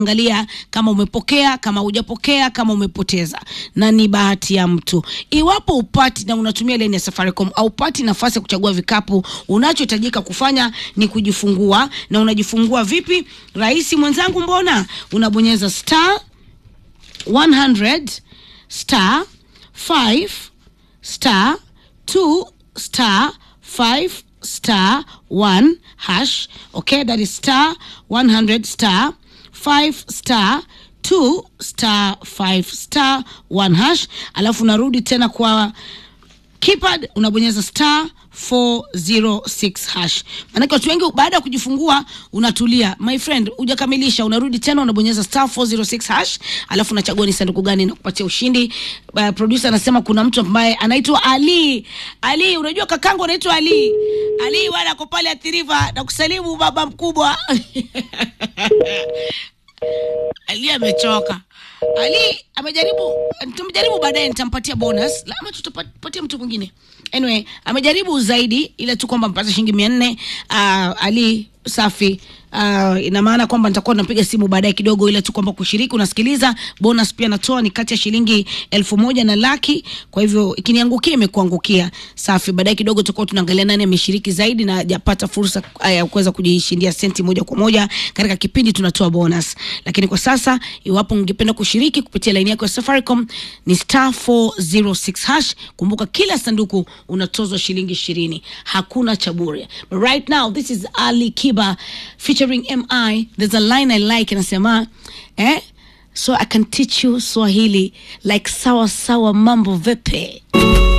angalia kama umepokea, kama hujapokea, kama umepoteza, na ni bahati ya mtu. Iwapo upati na unatumia leni ya Safaricom au upati nafasi ya kuchagua vikapu, unachohitajika kufanya ni kujifungua. Na unajifungua vipi? Rahisi mwenzangu, mbona unabonyeza star 100 star 5 star 2 star 5 star 1 hash. Okay, that is star 100 star 5 star 2 star 5 star 1 hash, alafu unarudi tena kwa keypad unabonyeza star 406 hash. Maanake watu wengi baada ya kujifungua unatulia, my friend, hujakamilisha, unarudi tena unabonyeza star 406 hash, alafu unachagua ni sanduku gani na kupatia ushindi. Uh, producer anasema kuna mtu ambaye anaitwa Ali. Ali, unajua kakangu anaitwa Ali. Ali bwana ako pale Athiriva na kusalimu baba mkubwa. Ali amechoka. Ali amejaribu, tumjaribu baadaye, nitampatia bonus la ama tutapatia mtu mwingine. Anyway, amejaribu zaidi, ile tu kwamba mpata shilingi mia nne. Uh, Ali safi. Uh, ina maana kwamba nitakuwa napiga simu baadaye kidogo, ile tu kwamba kushiriki, unasikiliza. Bonus pia natoa ni kati ya shilingi elfu moja na laki. Kwa hivyo ikiniangukia imekuangukia, safi. Baadaye kidogo tutakuwa tunaangalia nani ameshiriki zaidi na hajapata fursa ya kuweza kujishindia senti moja kwa moja katika kipindi, tunatoa bonus. Lakini kwa sasa, iwapo ungependa kushiriki kupitia laini yako ya Safaricom ni star 406 hash. Kumbuka kila sanduku unatozwa shilingi ishirini, hakuna cha bure. But right now this is Ali Kiba featuring MI. There's a line I like inasema eh, so I can teach you Swahili like sawa sawa, mambo vipi?